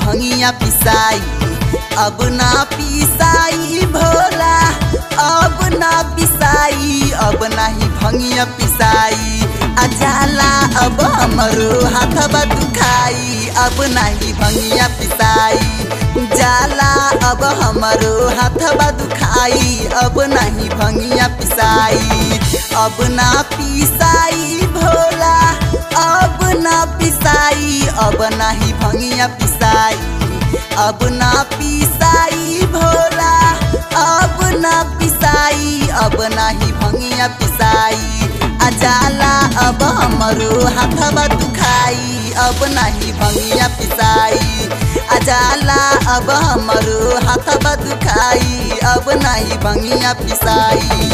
भंगिया पिसाई अब ना पिसाई भोला अब ना पिसाई अब नाही भंगिया पिसाई अजाला अब हमरो हाथवा दुखाई अब नाही भंगिया पिसाई जाला अब हमरो हाथवा दुखाई अब नाही भंगिया पिसाई अब ना पिसाई भोला अब ना पिसाई अब नाही भंगिया पिसाई अब ना पिसाई भोला अब ना पिसाई अब नाही भंगिया पिसाई अजाला अब हमरो हाथवा दुखाई अब नाही भंगिया पिसाई अजाला अब हमरो हाथवा दुखाई अब नाही भंगिया पिसाई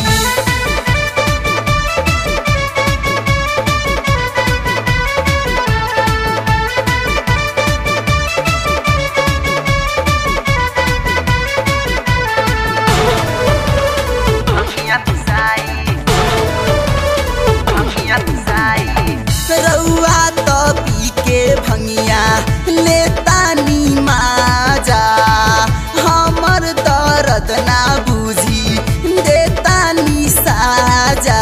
रउआ तो पी के भंगिया लेतानी माजा हमर दर्द ना बुझी देतानी साजा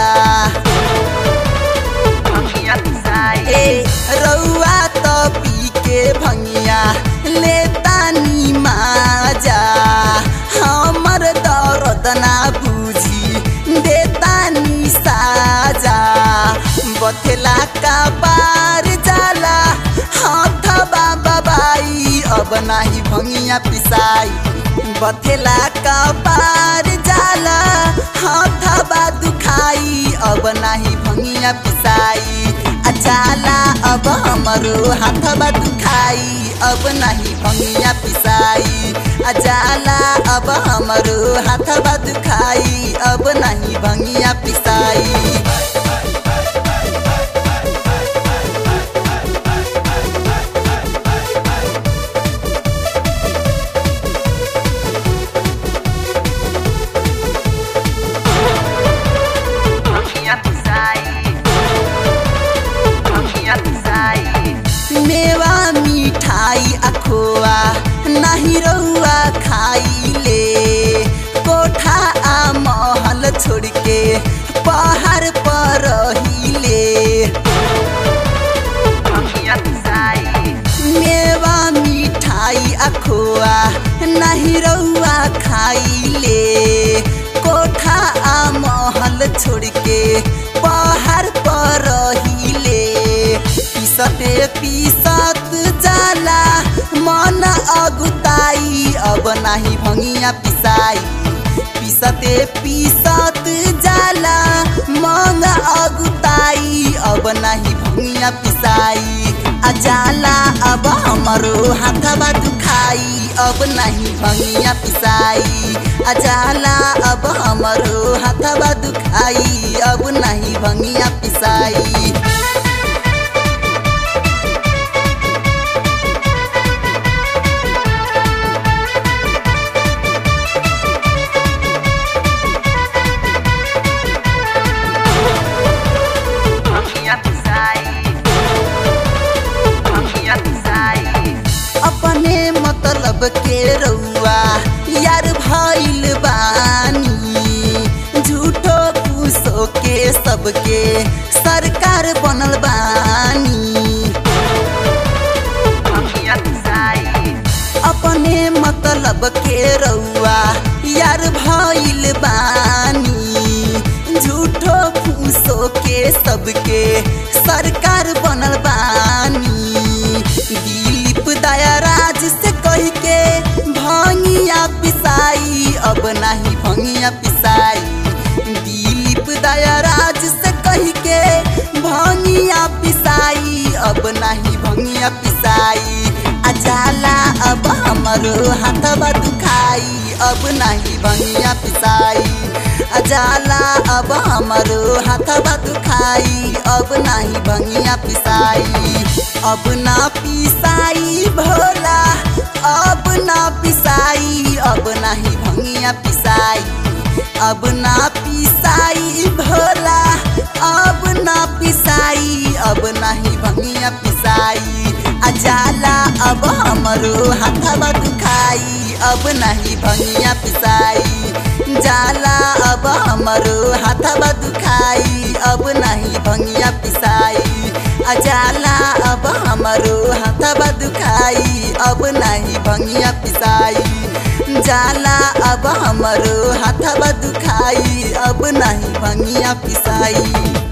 ए रउआ तो पी के भंगिया लेतानी माजा हमर दर्द ना बुझी देतानी साजा बथेला का पार जाला हाथवा बाबाई अब नाही भंगिया पिसाई बथेला का पार जाला हाथवा दुखाई अब नाही भंगिया पिसाई अचाला अब हमरो हाथवा दुखाई अब नाही भंगिया पिसाई अजाला अब हमरो हाथवा दुखाई अब नाही भंगिया पिसाई मेवा मिठाई अखोआ नाही रउआ खाइले कोठा आ महल छोड़ के पहाड़ पर रहिले मेवा मिठाई अखोआ नहीं रउआ खाइले कोठा आ महल छोड़ के पहाड़ पर रहिले पीसते पीसत जाला मन अगुताई अब नाही भंगिया पिसाई पीसते पीसत जाला मन अगुताई अब नाही भंगिया पिसाई अजाला अब हमरो हाथवा दुखाई अब नहीं भंगिया पिसाई अजाला अब हमरो हाथवा दुखाई अब नहीं भंगिया पिसाई अपने मतलब के रउआ यार भइल बानी झूठो पूसो के सबके सरकार बनल बानी अपने मतलब के रउआ यार भइल बानी झूठो फूसो के सबके सरकार बनल बानी दिलीप दया राज से कह के भंगिया पिसाई अब नहीं भंगिया पिसाई दिलीप दया राज से कह के भंगिया पिसाई अब नहीं भंगिया पिसाई अजाला अब हमरो हाथवा दुखाई अब नहीं भंगिया पिसाई अजाला अब हमरो हाथवा दुखाई अब नहीं भंगिया पिसाई अब ना पिसाई भोला अब ना पिसाई अब नहीं भंगिया पिसाई अब ना पिसाई भोला अब ना पिसाई अब नहीं भंगिया पिसाई अजाला अब हमरो हाथवा दुखाई अब नहीं भंगिया पिसाई जाला अब हमरो हाथवा दुखाई अब नहीं भंगिया पिसाई अजाला अब हमरो हाथवा दुखाई अब नहीं भंगिया पिसाई जाला अब हमरो हाथवा दुखाई अब नहीं भंगिया पिसाई